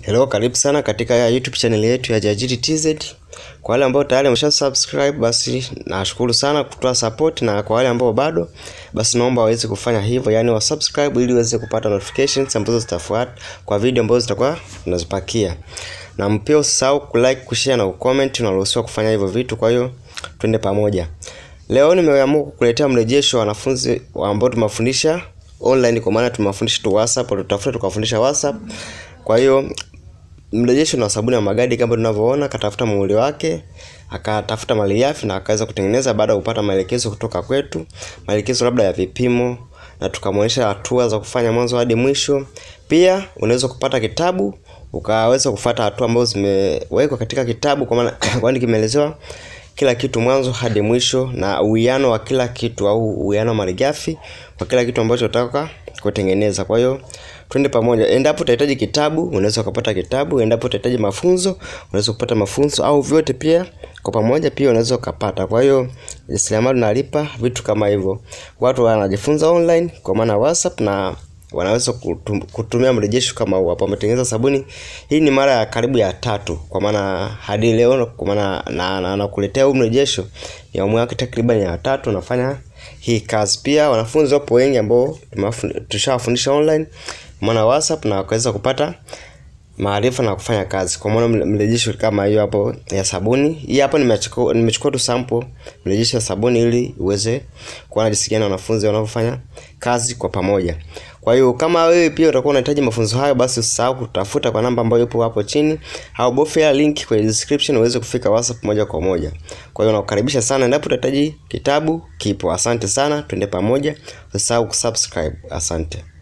Hello, karibu sana katika YouTube channel yetu ya Jajili TZ. Kwa wale ambao tayari wamesha subscribe, basi nashukuru sana kutoa support, na kwa wale ambao bado, basi naomba waweze kufanya hivyo, yani wa subscribe ili uweze kupata notifications ambazo zitafuata kwa video ambazo zitakuwa tunazipakia. Na pia usisahau kulike, kushare na kucomment, unaruhusiwa kufanya hivyo vitu. Kwa hiyo twende pamoja. Leo nimeamua kukuletea mrejesho wa wanafunzi ambao tumewafundisha online, kwa maana tumewafundisha tu WhatsApp, tutafuta tukawafundisha WhatsApp. Kwa hiyo mrejesho na sabuni ya magadi kama tunavyoona, katafuta muhuri wake, akatafuta malighafi na akaweza kutengeneza baada ya kupata maelekezo kutoka kwetu, maelekezo labda ya vipimo, na tukamwonyesha hatua za kufanya mwanzo hadi mwisho. Pia unaweza kupata kitabu ukaweza kufuata hatua ambazo zimewekwa katika kitabu, kwa maana kwani kimeelezewa kila kitu mwanzo hadi mwisho na uwiano wa kila kitu au uwiano wa malighafi kwa kila kitu ambacho unataka kutengeneza. Kwa hiyo twende pamoja. Endapo utahitaji kitabu, unaweza kupata kitabu. Endapo utahitaji mafunzo, unaweza kupata mafunzo, au vyote pia kwa pamoja pia unaweza ukapata. Kwa hiyo jasiriamali unalipa vitu kama hivyo. Watu wanajifunza online kwa maana WhatsApp na wanaweza kutum, kutumia mrejesho kama huu hapo. Wametengeneza sabuni hii, ni mara ya karibu ya tatu, kwa maana hadi leo, kwa maana na nakuletea na, huu mrejesho ni awamu yake takriban ya tatu nafanya hii kazi. Pia wanafunzi wapo wengi ambao tushawafundisha online maana WhatsApp na wakaweza kupata maarifa na kufanya kazi. Kwa maana mrejesho kama hiyo hapo ya sabuni hii hapo, nimechukua nimechukua tu sample mrejesho ya sabuni ili uweze kuona jinsi gani wanafunzi wanavyofanya kazi kwa pamoja. Kwa hiyo kama wewe pia utakuwa unahitaji mafunzo hayo, basi usisahau kutafuta kwa namba ambayo ipo hapo chini, au bofya link kwenye description uweze kufika WhatsApp moja kwa moja. Kwa hiyo nakukaribisha sana, endapo utahitaji kitabu kipo. Asante sana, twende pamoja, usisahau kusubscribe. Asante.